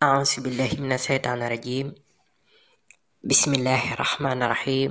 أعوذ بالله من الشيطان الرجيم بسم الله الرحمن الرحيم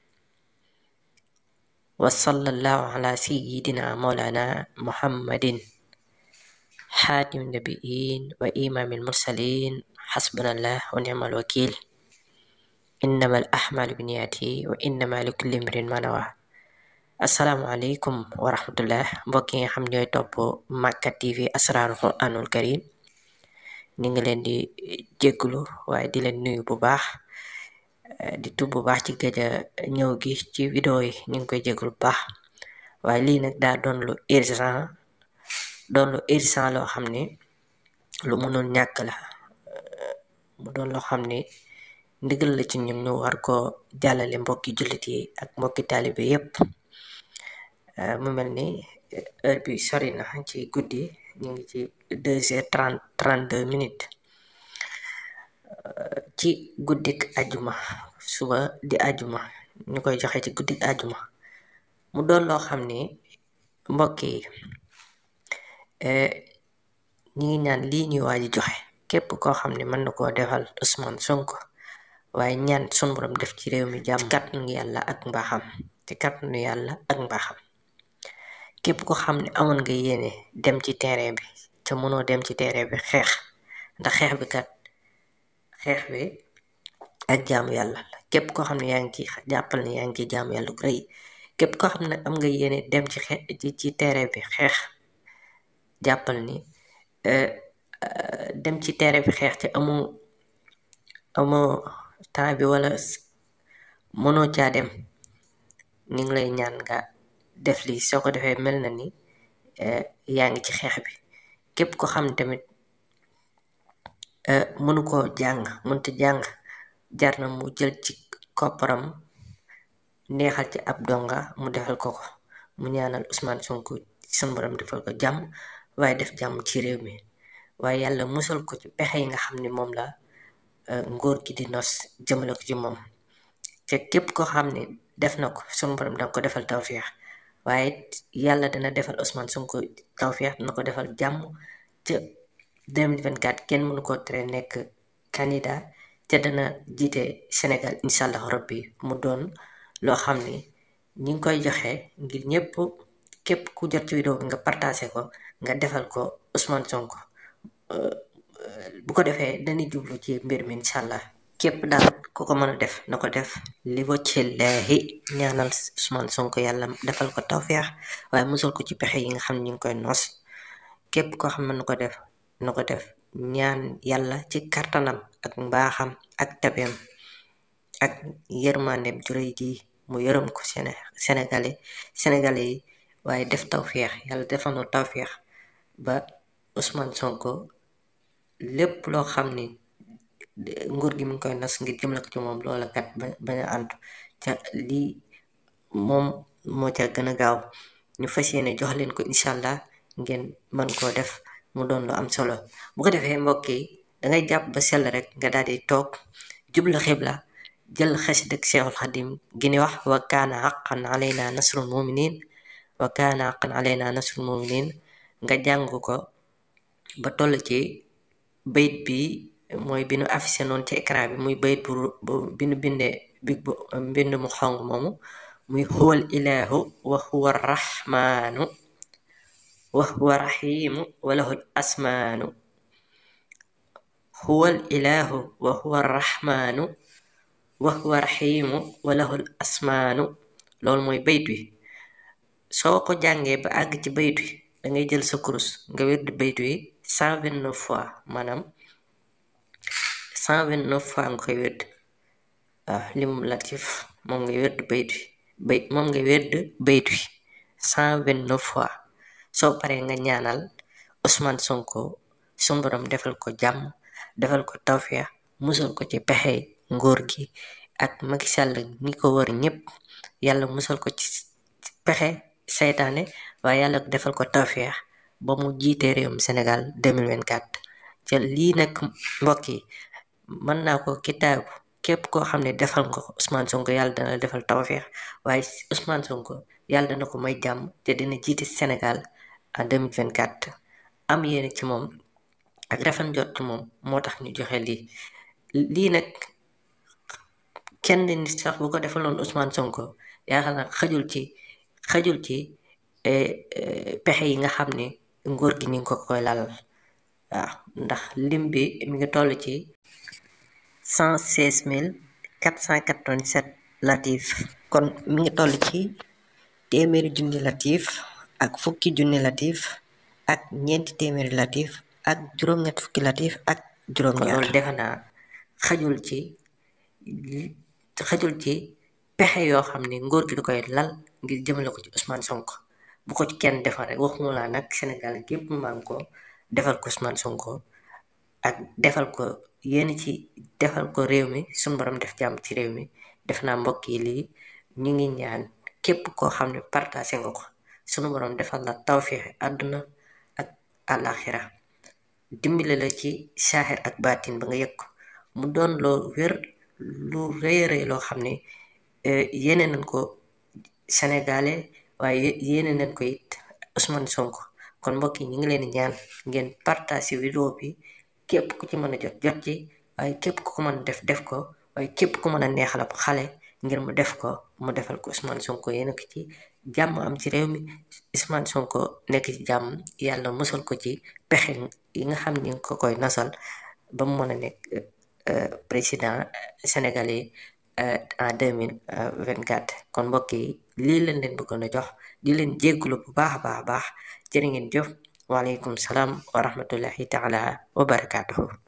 وصلى الله على سيدنا مولانا محمد حاتم النبيين وإمام المرسلين حسبنا الله ونعم الوكيل إنما الأحمال بنياتي وإنما لكل امرئ ما نوى asalaamaaleykum wa rahmatullah mbokk yi nga xam ñooy topp Makka TV asraarul quraanul karim ñu ngi leen di jégglu waaye di leen nuyu bu baax di tub bu baax ci gëj a ñëw gi ci vidéo yi ñu ngi koy jégglu bu baax waaye lii nag daa doon lu urgent doon lu urgent loo xam ni lu mënul ñàkk la mu doon loo xam ni ndigal la ci ñun ñu war ko jàllale mbokki jullit yi ak mbokki taalibe yépp mu mel ni heure bi sori na ci guddi ñu ngi ci deux heures trente trente deux minutes ci guddik ajuma suba di ajuma ñu koy joxe ci guddik ajuma mu doon loo xam ni mbokk yi ñi ngi ñaan lii ñuy waaji joxe képp koo xam ne mën na koo defal Ousmane Sonko waaye ñaan sun borom def ci réew mi jàmm kàttanu yàlla ak mbaaxam ci kàttanu yàlla ak mbaaxam képp ko xam ne amoon nga yéene dem ci terrain bi ca mënoo dem ci terrain bi xeex ndax xeex bi kat xeex bi ak jaamu yàlla la képp koo xam ne yaa ngi ci jàppal ne yaa ngi ci jaamu yàlla gu rëy képp koo xam ne am nga yéene dem ci xe ci ci terrain bi xeex jàppal ni dem ci terrain bi xeex te amoo amoo temps bi wala mënoo caa dem ni ngi lay ñaan nga def lii soo ko defee mel na ni yaa ngi ci xeex bi képp ko xam tamit mënu koo jàng mënta jàng jar na mu jël ci kopparam neexal ci ab donga mu defal ko ko mu ñaanal Ousmane Sonko sun borom defal ko jàmm waaye def jàmm ci réew mi waaye yàlla musal ko ci pexe yi nga xam ni moom la ngóor gi di nos jëmale ko ci moom te képp ko xam ne def na ko sun borom danga ko defal tawfeex waaye yàlla dana defal Ousmane Sonko tawfeex dana ko defal jàmm ca 2024 kenn mënu ko tere nekk candidat te dana jiite Sénégal incha allah rabbi mu doon loo xam ni ñi ngi koy joxe ngir ñëpp képp ku jot ci vidéo bi nga partagé ko nga defal ko Ousmane Sonko bu ko defee dañuy jublu ci mbir mi incha allah képp daal ku ko mën a def na ko def li waccillahi ñaanal Ousmane Sonko yàlla defal ko tawfeex waaye musul ko ci pexe yi nga xam ne ñu ngi koy nos képp koo xam ne na ko def na ko def ñaan yàlla ci kartanam ak mbaaxam ak tabeem ak yërmandeem juróy ji mu yërëm ko Séné sénégalais sénégalais yi waaye def tawfeex yàlla defal na tawfeex ba Ousmane Sonko lépp loo xam ni nguur gi mu ngi koy nas ngir jëmale ko ci moom loola kat ba bañ a àntu ca lii moom moo ca gën a gaaw ñu fas yéene jox leen ko incha allah ngeen mën koo def mu doon lu am solo bu ko defee mbokk yi dangay jàpp ba sell rek nga daal di toog jublu xibla jël xasida Seexul Xadim gi ni wax wa kaana haqqan alayna nasrul muminin wa kaana haqqan alayna nasrul muminin nga jàng ko ba toll ci bayit bi mooy bi nu affiché noonu ci écran bi muy bayit bu bi nu bindee bi bu mbind mu xong moomu muy huwal ilahu wa huwa rahmanu wa huwa rahimu wa lahul asmaanu huwal ilahu wa huwa rahmanu wa huwa rahimu wa lahul asmaanu loolu mooy bayit wi soo ko jàngee ba àgg ci bayit wi da ngay jël sa kurus nga wér di bayit wi cent vingt neuf fois maanaam cent vingt neuf fois nga koy wérd waaw limum latif moom ngay wérd bayit wi bay moom ngay wérd bayit wi cent vingt neuf fois soo paree nga ñaanal Ousmane Sonko sun borom defal ko jàmm defal ko tawfeex musal ko ci pexe nguur gi ak Macky Sall ñi ko wër ñëpp yàlla musal ko ci pexe seytaane waaye yàlla defal ko tawfeex ba mu jiite réewum Sénégal 2024 ca lii nag mbokk yi mën naa ko kitaabu képp koo xam ne defal nga ko Ousmane Sonko yàlla dana defal tawfeex waaye Ousmane Sonko yàlla dana ko may jàmm te dina jiite Sénégal en 2024 am yéene ci moom ak rafet njort moom moo tax ñu joxe lii lii nag kenn nit sax bu ko defaloon Ousmane Sonko yaakaar naa xajul ci xajul ci pexe yi nga xam ne nguur gi ni nga ko koy lalal waaw ndax lim bi mi ngi toll ci cent seize mille quatre cent quatre-vingt-sept latif kon mi ngi toll ci téeméeri junni latif ak fukki junni latif ak ñeenti téeméeri latif ak juróom-ñett fukki latif ak juróom-ñaar loolu defe naa xajul ci xajul ci pexe yoo xam ne nguur gi du koy lal ngir jëmale ko ci Ousmane Sonko bu ko ci kenn defal rek waxuma laa nag Sénégal gépp maan ko defal ko Ousmane Sonko ak defal ko yéen ci defal ko réew mi suñu borom def jàmm ci réew mi def naa mbokk yi lii ñu ngi ñaan képp koo xam ne partagé nga ko sunu borom defal la tawféex àdduna ak àllaaxira dimbale la ci saaxir ak baatin ba nga yëg ko mu doon loo wér lu rëy rëy loo xam ne yéene nañ ko sénégalais waaye yéene nañ ko it Ousmane Sonko kon mbokk yi ñu ngi leen di ñaan ngeen partage vidéo bi képp ku ci mën a jot jot ci waaye képp ku ko mën a def def ko waaye képp ku mën a neexal ab xale ngir mu def ko mu defal ko Ousmane Sonko yéen ko ci jàmm am ci réew mi Ousmane Sonko nekk ci jàmm yàlla musal ko ci pexe yi nga xam ni nga ko koy nasal ba mu mën a nekk président sénégalais en deux mille vingt quatre kon mbokk yi lii leen leen bëggoon a jox di leen jéggulu bu baax a baax a baax jërë ngeen jëf waaleykum salaam wa rahmatullahi taala wa barakaatuhu